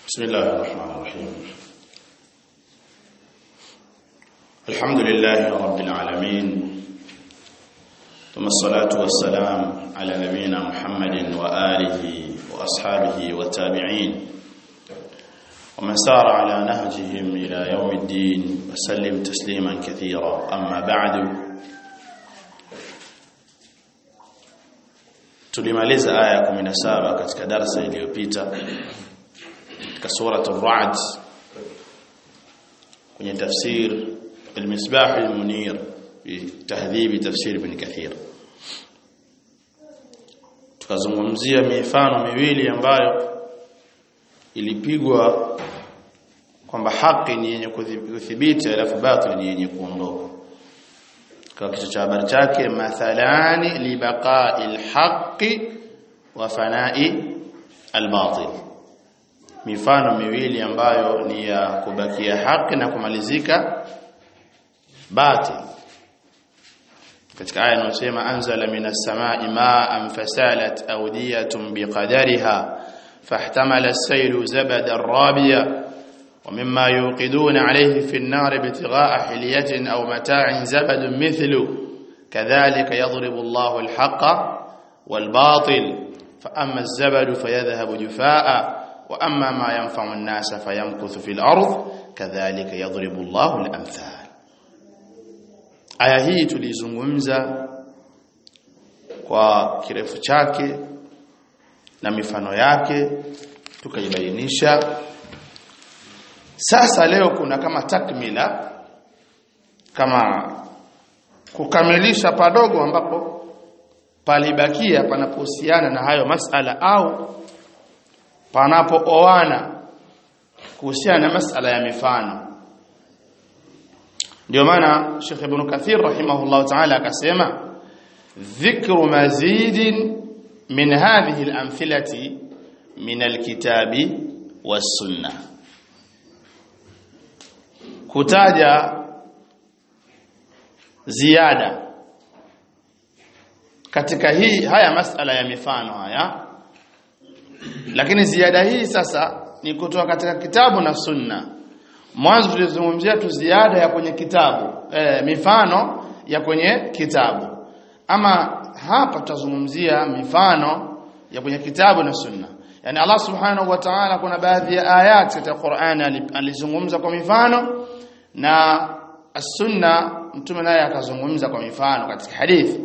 بسم الله الرحمن الرحيم الحمد لله رب العالمين ثم الصلاة والسلام على نبينا محمد وآله وأصحابه والتابعين ومن سار على نهجهم إلى يوم الدين وسلم تسليما كثيرا أما بعد tulimaliza aya 17 katika darasa iliyopita katika sura ar-ra'd kwenye tafsir al-misbah al-munir fi tahdhib tafsir ibn kathir tukazungumzia mifano miwili ambayo ilipigwa kwamba haki ni yenye kudhibiti alafu batil ni yenye kuondoka kwa kichwa cha habari chake mathalani libaqa'i alhaqqi wa fana'i albatil mifano miwili ambayo ni ya kubakia haki na kumalizika batil katika aya inayosema anzala minas samai ma'an fasalat awdiyatun biqadariha fahtamala as-saylu zabadan rabiya ومما يوقدون عليه في النار ابتغاء حلية أو متاع زبد مثله كذلك يضرب الله الحق والباطل فأما الزبد فيذهب جفاء وأما ما ينفع الناس فيمكث في الأرض كذلك يضرب الله الأمثال aya hii tulizungumza kwa kirefu chake na mifano yake tukaibainisha sasa leo kuna kama takmila kama kukamilisha padogo ambapo palibakia panapohusiana na hayo masala au panapooana kuhusiana na masala ya mifano ndio maana Sheikh Ibn Kathir rahimahullah ta'ala akasema dhikru mazidin min hadhihi al-amthilati min al-kitabi was-sunnah kutaja ziada katika hii haya masala ya mifano haya lakini ziada hii sasa ni kutoka katika kitabu na sunna mwanzo tulizungumzia tu ziada ya kwenye kitabu e, mifano ya kwenye kitabu ama hapa tutazungumzia mifano ya kwenye kitabu na sunna yani Allah subhanahu wa ta'ala kuna baadhi ya ayat katika Qur'an alizungumza kwa mifano na as-sunna mtume naye akazungumza kwa mifano katika hadithi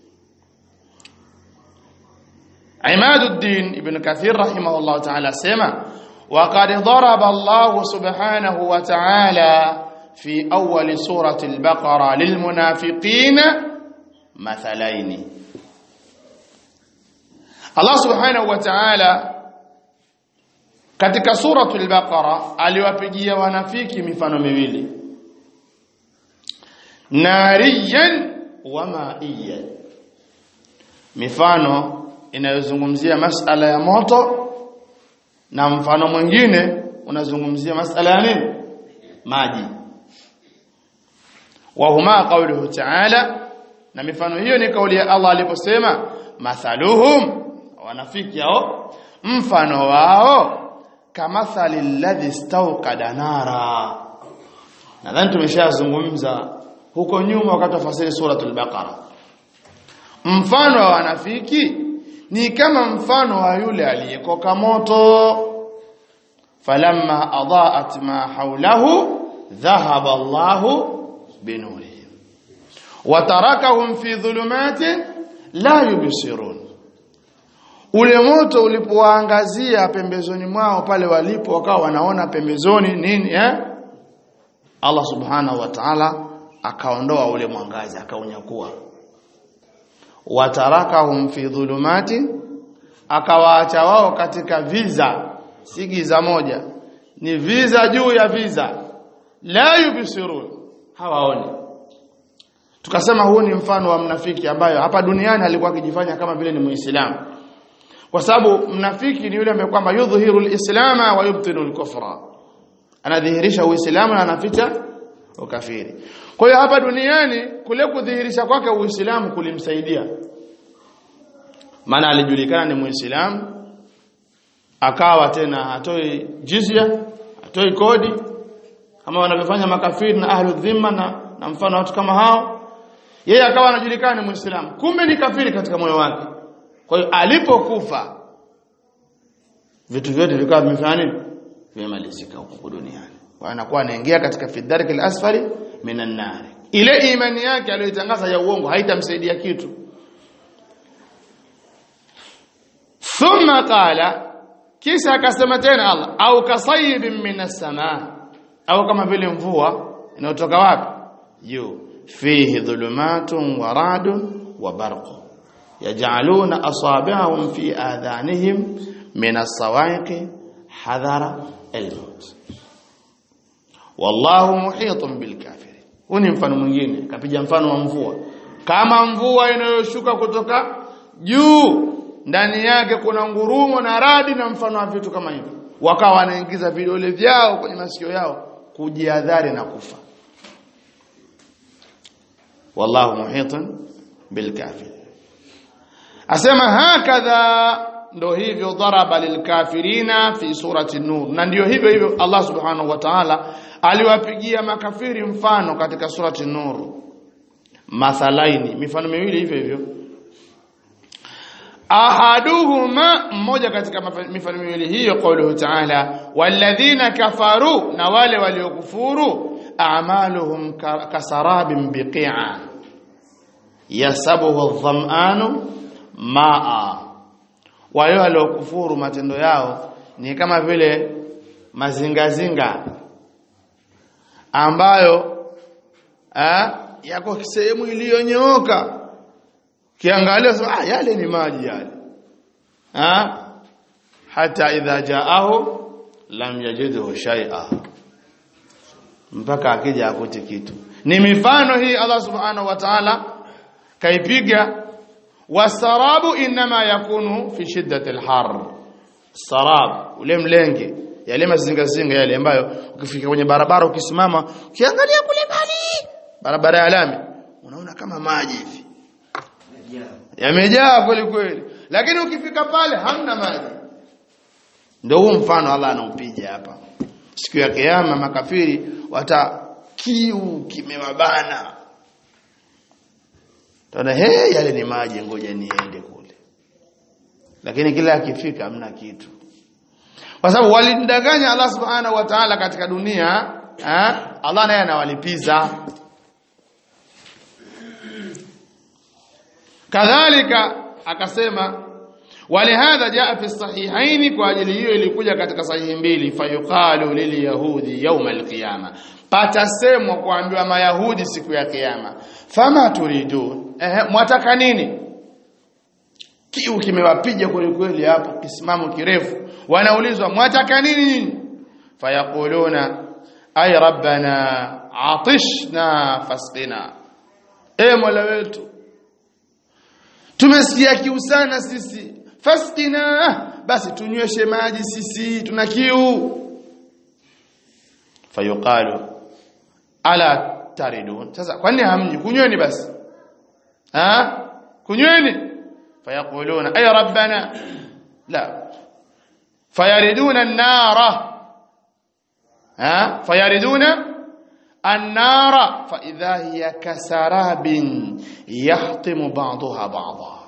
Imaduddin ibn Kathir rahimahullah ta'ala sema وقد ضرب الله سبحانه وتعالى في أول سورة البقرة للمنافقين مثلين الله سبحانه وتعالى katika suratul baqara aliwapigia wanafiki mifano miwili nariyan wa ma'iyan mifano inayozungumzia masala ya moto na mfano mwingine unazungumzia masala ya nini maji wa huma qawluhu ta'ala na mifano hiyo ni kauli ya Allah aliposema mathaluhum wanafiki hao mfano wao kamathali alladhi istawqada nara nadhani tumeshazungumza huko nyuma wakati wa fasiri suratul baqara mfano wa wanafiki ni kama mfano wa yule aliyekoka moto falamma adaat ma hawlahu dhahaba Allahu binurihim wa tarakahum fi dhulumatin la yubsirun ule moto ulipowaangazia pembezoni mwao pale walipo wakawa wanaona pembezoni nini eh Allah subhanahu wa ta'ala akaondoa ule mwangaza akaunyakua watarakahum fi dhulumati akawaacha wao katika viza si giza moja ni viza juu ya viza la yubsirun hawaoni tukasema huu ni mfano wa mnafiki ambayo hapa duniani alikuwa akijifanya kama vile ni muislamu kwa sababu mnafiki ni yule ambaye kwamba yudhihiru alislama wa yubtinu alkufra anadhihirisha uislamu na anaficha ukafiri kwa hiyo hapa duniani kule kudhihirisha kwake uislamu kulimsaidia maana alijulikana ni muislamu akawa tena hatoi jizya hatoi kodi kama wanavyofanya makafiri na ahlu dhimma na, na mfano watu kama hao yeye akawa anajulikana ni muislamu kumbe ni kafiri katika moyo wake kwa hiyo alipokufa vitu vyote vikawa vimefanya nini vimemalizika huko duniani kwa anakuwa anaingia katika fidarki al-asfali minan nar ile imani yake aliyoitangaza ya uongo haitamsaidia kitu thumma qala kisha akasema tena Allah au kasayibin minas samaa au kama vile mvua inayotoka wapi juu fihi dhulumatun wa radun wa barqun yaj'aluna asabi'ahum fi adhanihim min as-sawa'iqi hadhara al-maut wallahu muhitun bil kafirin huu ni mfano mwingine kapiga mfano wa mvua kama mvua inayoshuka kutoka juu ndani yake kuna ngurumo na radi na mfano wa vitu kama hivyo wakawa wanaingiza vidole vyao kwenye masikio yao kujiadhari na kufa wallahu muhitun bil kafirin asema hakadha ndo hivyo daraba lilkafirina fi surati nur na ndio hivyo hivyo Allah subhanahu wa ta'ala aliwapigia makafiri mfano katika surati nur mathalaini mifano miwili hivyo hivyo ahaduhuma mmoja katika mifano miwili hiyo qauluhu ta'ala walladhina kafaru na wale waliokufuru a'maluhum kasarabin biqi'a yasabuhu adh-dham'anu ma'a wale waliokufuru matendo yao ni kama vile mazingazinga ambayo eh, yako sehemu iliyonyooka kiangalia ah yale ni maji yale ah hata idha jaahu lam yajidhu shay'a mpaka akija akute kitu ni mifano hii Allah subhanahu wa ta'ala kaipiga wasarabu inma yakunu fi shiddati alhar sarab ule mlenge yale mazingazinga yale ambayo ukifika kwenye barabara ukisimama ukiangalia kule mbali barabara ya lami unaona kama maji hivi yamejaa kweli kweli lakini ukifika pale hamna maji ndio huu mfano Allah anaupiga hapa siku ya kiyama makafiri wata kiu kimewabana Tuna he yale ni maji ngoja niende kule. Lakini kila akifika hamna kitu. Kwa sababu walimdanganya Allah Subhanahu wa Ta'ala katika dunia, eh? Allah naye anawalipiza. Kadhalika akasema walihadha jaa fi sahihaini kwa ajili hiyo ilikuja katika sahihi mbili fayuqalu lilyahudi yawm alqiyama patasemwa kuambiwa mayahudi siku ya kiyama fama turidun ehe mwataka nini kiu kimewapiga kweli kweli hapo kisimamo kirefu wanaulizwa mwataka nini nyinyi fayaquluna ay rabbana atishna fasqina e mola wetu tumesikia kiu sana sisi fasqina basi tunyweshe maji sisi tuna kiu fayuqalu ala taridun sasa kwani hamji kunyweni basi ha kunyweni fayaquluna ay rabbana la fayariduna an-nara ha fayariduna an-nara fa idha hiya kasarabin yahtimu ba'daha ba'dha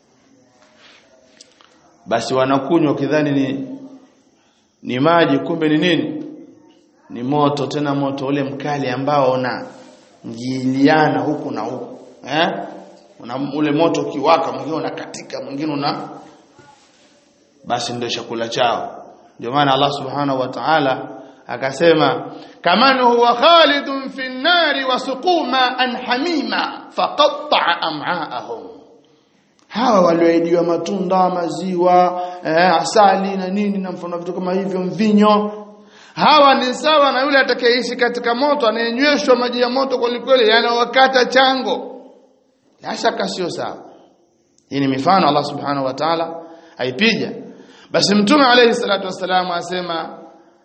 basi wanakunywa kidhani ni ni maji kumbe ni nini ni moto tena moto ule mkali ambao una mjiliana huku na huku eh una ule moto ukiwaka mwingine unakatika mwingine una basi ndio chakula chao ndio maana Allah subhanahu wa ta'ala akasema kaman huwa khalidun fi an-nari wa suquma an hamima faqatta'a am'aahum hawa walioahidiwa matunda maziwa eh, asali na nini na mfano vitu kama hivyo mvinyo hawa ni sawa na yule atakayeishi katika moto anayenyweshwa maji ya moto kweli kweli yanawakata chango la shaka sio sawa hii ni mifano Allah subhanahu wa ta'ala aipiga basi mtume alayhi salatu wasalam asema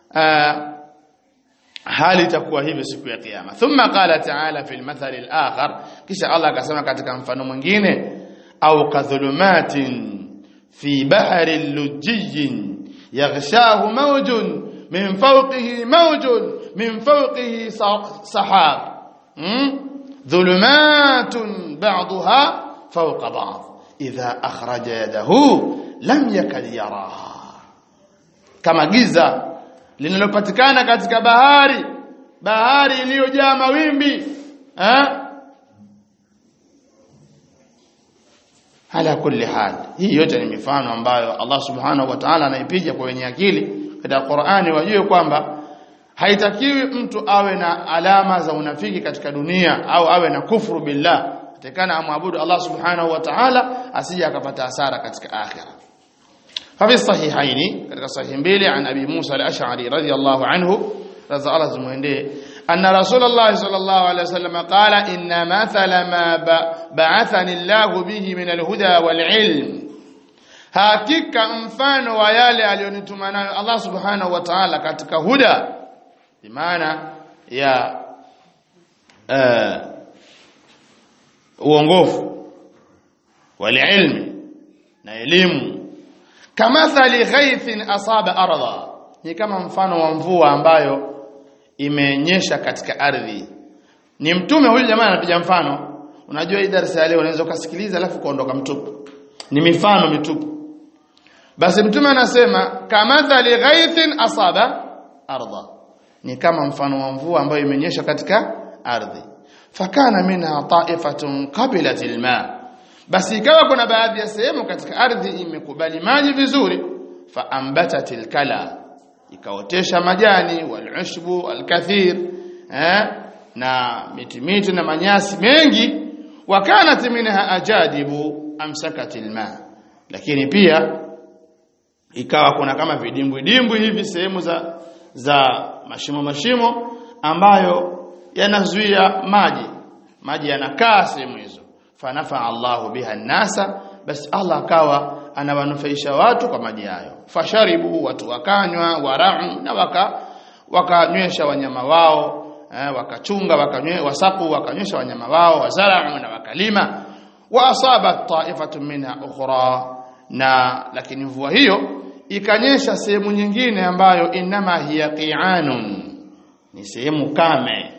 hali itakuwa hivyo siku ya kiyama thumma qala ta'ala fil mathal al-akhar kisha Allah akasema katika mfano mwingine au kadhulumatin fi bahri lujjin yaghshahu mawjun min fawqihi mawjun min fawqihi sahab dhulumatun ba'daha fawqa ba'd idha akhraja yadahu lam yakad yaraha kama giza linalopatikana katika bahari bahari iliyojaa mawimbi eh ala kulli hal hii yote ni mifano ambayo Allah subhanahu wa ta'ala anaipiga kwa wenye akili katika Qur'ani wajue kwamba haitakiwi mtu awe na alama za unafiki katika dunia au awe na kufuru billah atakana amwabudu Allah subhanahu wa ta'ala asije akapata hasara katika akhira ففي الصحيحين katika sahihi mbili an abi Musa al-Ash'ari radiyallahu anhu radha Allah zumuendee anna rasulullah sallallahu alayhi wasallam qala inna mathala ma ba'athani Allah bihi min al-huda wal-ilm hakika mfano wa yale aliyonituma nayo Allah subhanahu wa ta'ala katika huda bimaana ya uh, uongofu wal-ilm na elimu kamathali ghaithin asaba ardha ni kama mfano wa mvua ambayo imenyesha katika ardhi ni mtume huyu jamaa anapiga mfano unajua hii darasa ya leo unaweza kusikiliza alafu kuondoka mtupu ni mifano mitupu basi mtume anasema kamathali ghaithin asaba ardha ni kama mfano wa mvua ambayo imenyesha katika ardhi fakana minha ta'ifatun qabilat alma basi ikawa kuna baadhi ya sehemu katika ardhi imekubali maji vizuri fa ambatatil kala ikaotesha majani walushbu alkathir eh na miti miti na manyasi mengi wakanat minha ajadibu amsakatil ma lakini pia ikawa kuna kama vidimbwi dimbwi hivi sehemu za za mashimo mashimo ambayo yanazuia maji maji yanakaa sehemu hizo fanafa Allahu biha nasa basi Allah akawa anawanufaisha watu kwa maji hayo fasharibu watu wakanywa warau na waka wakanywesha wanyama wao eh, wakachunga wakanywe wasaku wakanywesha wanyama wao wazarau na wakalima wa asaba ta'ifatu minha ukhra na lakini mvua hiyo ikanyesha sehemu nyingine ambayo inama hiya qi'anun ni sehemu kame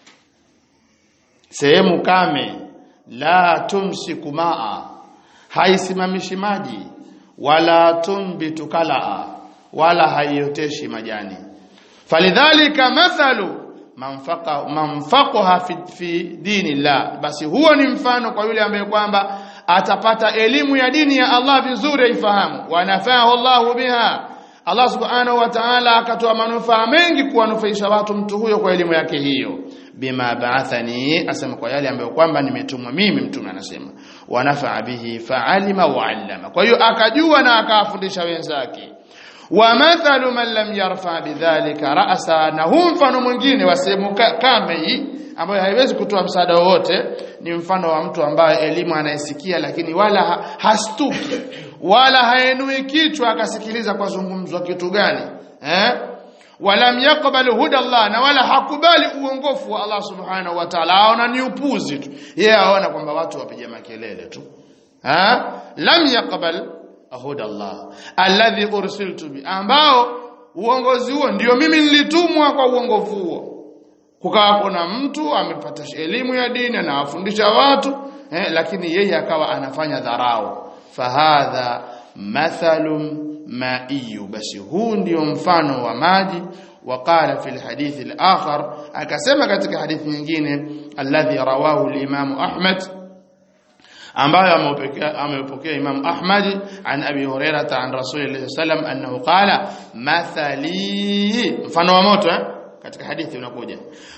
sehemu kame la tumsiku maa haisimamishi maji wala tumbitu kalaa wala haioteshi majani falidhalika mathalu manfaqa manfaqaha fi, fi dinillah basi huo ni mfano kwa yule ambaye kwamba atapata elimu ya dini ya Allah vizuri aifahamu wanafahu Allah biha Allah subhanahu wa ta'ala akatoa manufaa mengi kuwanufaisha watu mtu huyo kwa elimu yake hiyo bima ba'athani asema kwa yale ambayo kwamba nimetumwa mimi mtume anasema wanafaa bihi fa'alima wa 'allama kwa hiyo akajua na akawafundisha wenzake wa mathalu man lam yarfa bidhalika ra'sa na huu mfano mwingine wa sehemu kame hii ambayo haiwezi kutoa msaada wowote ni mfano wa mtu ambaye elimu anayesikia lakini wala ha, hastuki wala haenui kichwa akasikiliza kwa zungumzwa kitu gani eh walam yaqbal huda Allah na wala hakubali uongofu wa Allah subhanahu wa ta'ala aona ni upuzi tu yeye aona kwamba watu wapiga makelele tu ha lam yaqbal huda Allah alladhi ursiltu bi ambao uongozi huo ndio mimi nilitumwa kwa uongofu huo kukawa kuna mtu amepata elimu ya dini anawafundisha watu eh, lakini yeye akawa anafanya dharau fahadha mathalun maiyu basi huu ndio mfano wa maji وقال في الحديث الآخر akasema katika hadithi nyingine alladhi rawahu al-Imam Ahmad ambayo amepokea Imam Ahmad an Abi Hurairah an Rasulillah sallam annahu qala mathali mfano wa moto eh? katika hadithi unakuja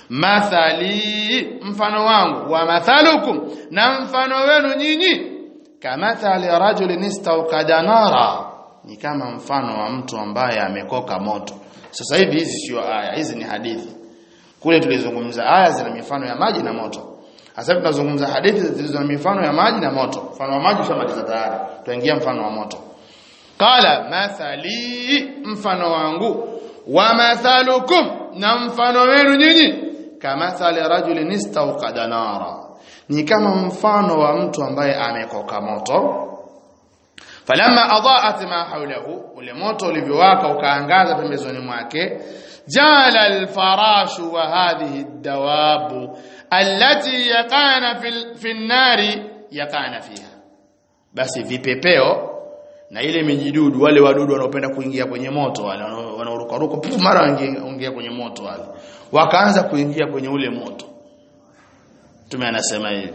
mathali mfano wangu wa mathalukum na mfano wenu nyinyi kamathali rajulin istawqada nara ni kama mfano wa mtu ambaye amekoka moto sasa hivi hizi sio aya hizi ni hadithi kule tulizungumza aya zina mifano ya maji na moto sasa tunazungumza hadithi zilizo na mifano ya maji na moto mfano wa maji tushamaliza tayari tuingia mfano wa moto qala mathali mfano wangu wa mathalukum na mfano wenu nyinyi kamathali rajulin istawqada nara ni kama mfano wa mtu ambaye amekoka moto falamma adaat ma hawlahu ule moto ulivyowaka ukaangaza pembezoni mwake jala alfarashu wa hadhihi ad-dawabu allati yaqana fil fi an-nari yaqana fiha basi vipepeo na ile mijidudu wale wadudu wanaopenda kuingia kwenye moto wale wanaoruka ruka mara waingia kwenye moto wale wakaanza kuingia kwenye ule moto tume anasema hivi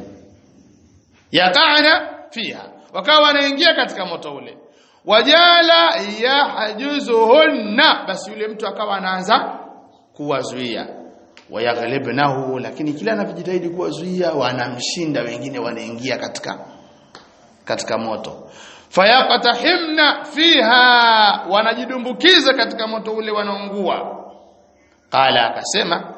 yaqana fiha wakawa wanaingia katika moto ule wajala yahjuzuhunna basi yule mtu akawa anaanza kuwazuia wayaghlibnahu lakini kila anapojitahidi kuwazuia wanamshinda wengine wanaingia katika katika moto fayaqtahimna fiha wanajidumbukiza katika moto ule wanaungua qala akasema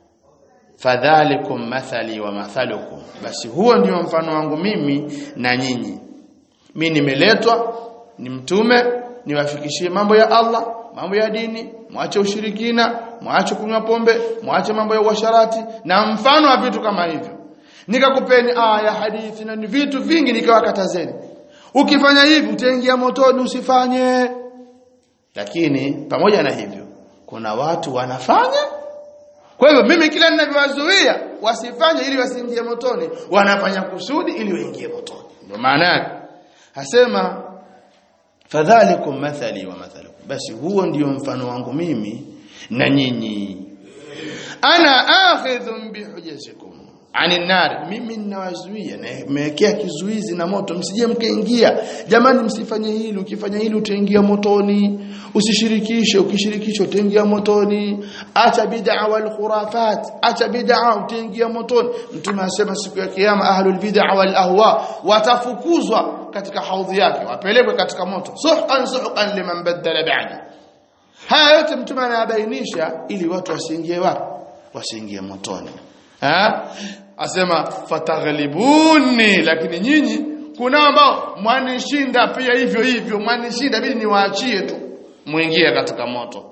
fadhalikum mathali wa mathalukum basi huo ndio mfano wangu mimi na nyinyi mimi nimeletwa ni mtume niwafikishie mambo ya Allah mambo ya dini mwache ushirikina mwache kunywa pombe mwache mambo ya uasharati na mfano wa vitu kama hivyo nikakupeni aya hadithi na ni vitu vingi nikawakatazeni ukifanya hivi utaingia motoni usifanye lakini pamoja na hivyo kuna watu wanafanya kwa hivyo mimi kila ninavyowazuia wasifanye ili wasiingie motoni wanafanya kusudi ili waingie motoni ndio maana yake hasema fadhalikum mathali wa mathalukum basi huo ndio mfano wangu mimi na nyinyi ana akhidhun bihujazikum ani nar mimi ninawazuia na nimewekea kizuizi na moto msije mkaingia jamani msifanye hili ukifanya hili utaingia motoni usishirikishe ukishirikisha utaingia motoni acha bid'a wal khurafat acha bid'a utaingia motoni mtume anasema siku ya kiyama ahlul bid'a wal ahwa watafukuzwa katika haudhi yake wapelekwe katika moto suhan suhan liman badala ba'di haya yote mtume anayabainisha ili watu wasiingie wapi wasiingie motoni ha asema fataghlibuni lakini nyinyi kuna ambao mwanishinda pia hivyo hivyo mwanishinda bili niwaachie tu muingie katika moto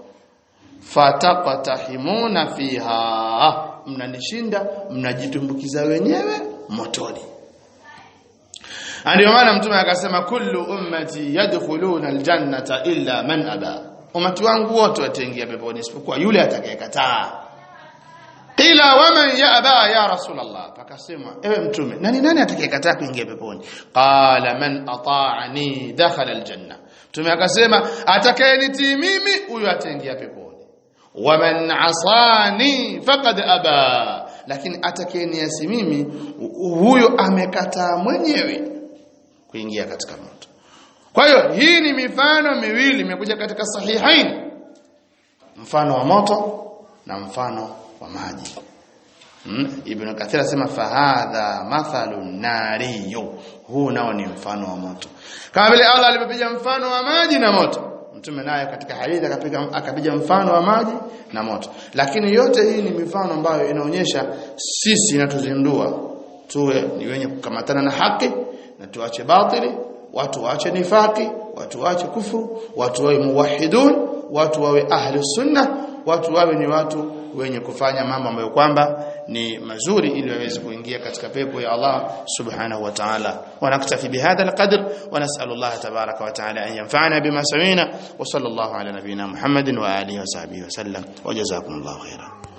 fataqatahimuna fiha mnanishinda mnajitumbukiza wenyewe motoni ndio maana mtume akasema kullu ummati yadkhuluna aljannata illa man aba umati wangu wote wataingia peponi isipokuwa yule atakayekataa Qila waman yaba ya Rasulullah pakasema ewe mtume nani nani atakayekataa kuingia peponi qala man ata'ani dakhala aljanna mtume akasema atakayenitii mimi huyo ataingia peponi waman asani faqad aba lakini atakayeniasi mimi huyo amekataa mwenyewe kuingia katika moto kwa hiyo hii ni mifano miwili imekuja katika sahihain mfano wa moto na mfano wa maji hmm? Ibn Kathir asema fahadha mathalu nariyo huu nao ni mfano wa moto kama vile Allah alipopiga mfano wa maji na moto mtume naye katika hadithi akapiga akapiga mfano wa maji na moto lakini yote hii ni mifano ambayo inaonyesha sisi inatuzindua tuwe ni wenye kukamatana na haki na tuache batili watu waache nifaki watu waache kufuru watu wawe muwahidun watu wawe ahli sunna watu wawe ni watu wenye kufanya mambo ambayo kwamba ni mazuri ili waweze kuingia katika pepo ya Allah subhanahu wa ta'ala wa naktafi bihadha alqadr wa nas'alu Allah tabaraka wa ta'ala an yanfa'ana bima sami'na wa sallallahu ala nabiyyina Muhammadin wa alihi wa sahbihi wa sallam wa jazakumullahu khairan